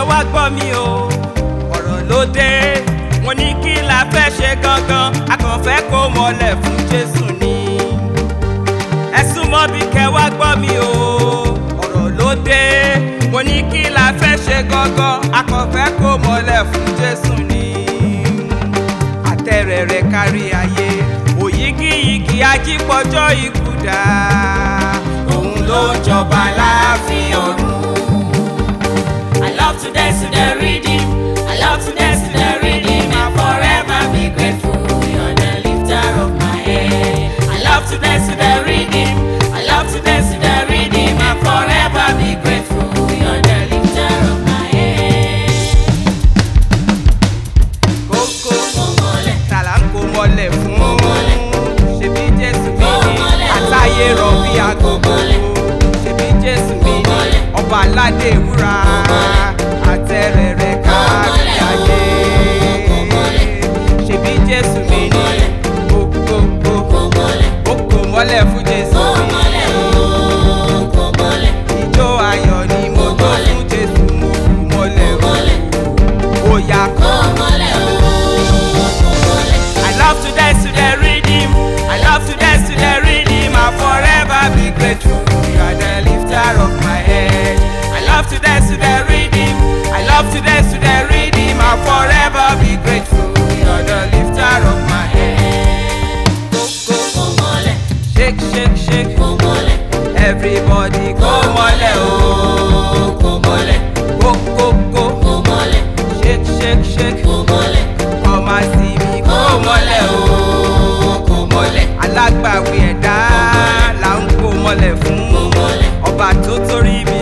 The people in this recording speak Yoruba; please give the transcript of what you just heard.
wá gbọ́ mi o ọ̀rọ̀ ló dé mo ní kí la fẹ́ ṣe gangan a kàn fẹ́ kó mọlẹ̀ fún jésù ni ẹ súnmọ́ bí kẹ́ wá gbọ́ mi o ọ̀rọ̀ ló dé mo ní kí la fẹ́ ṣe gangan a kàn fẹ́ kó mọlẹ̀ fún jésù ni àtẹ̀rẹ̀rẹ̀ kárí ayé òyígíyigì ajípọ̀jọ́ ikú dá òun ló ń jọba láàfin ọ̀run. I love to dance to the rhythm. I love to dance to the rhythm. I'll forever be grateful. You're the lifter of my head. I love to dance to the rhythm. I love to dance to the rhythm. I'll forever be grateful. You're the lifter of my head. kókó Mo mọ̀lẹ́, tàlà ń kó mọ́lẹ̀ fún Mo mọ́lẹ̀. ṣebí jésù mi Mo ni mọ́lẹ̀. àtàyè rọ̀ bí agogo mọ́lẹ̀. ṣebí jésù mi Mo ni mọ́lẹ̀. ọba aládé wúrà mọ́lẹ̀. àtẹ̀rẹ̀rẹ̀ kárí mọ́lẹ̀. ayé Mo mọ́lẹ̀. ṣebí jésù mi ni mọ́lẹ̀. kókókó mo mọ̀lẹ́, ó kó mọ́lẹ̀ fún jésù mo mi mọ̀lẹ́, oh, mo mọ̀lẹ́, ìjó ayọ̀ ni mo jó mọ́lẹ̀. fún jésù mo kú mọ́lẹ̀ mo mọ̀lẹ́, ó yá kó. mo mọ̀lẹ́, oh, mo mọ̀lẹ́. I love to dance to the rhythm. I love to dance to the rhythm. I'll forever be grateful. You are the lifter of my head. I love to dance to the rhythm. I love to dance to the rhythm. I'll forever be grateful. You are the lifter of my head. Go, go, Mo mọ̀lẹ́, shake, shake, shake. mo mọ̀lẹ́, Everybody go mole oh. mo mọ̀lẹ́, Go, go, go. mo mọ̀lẹ́, Shake, shake, shake. mo mọ̀lẹ́, Come and see me go mole oh. mo mọ̀lẹ́, alágbàwí ẹ̀dá là ń kó mọ́lẹ̀ fún mo mọ̀lẹ́, ọba tó torí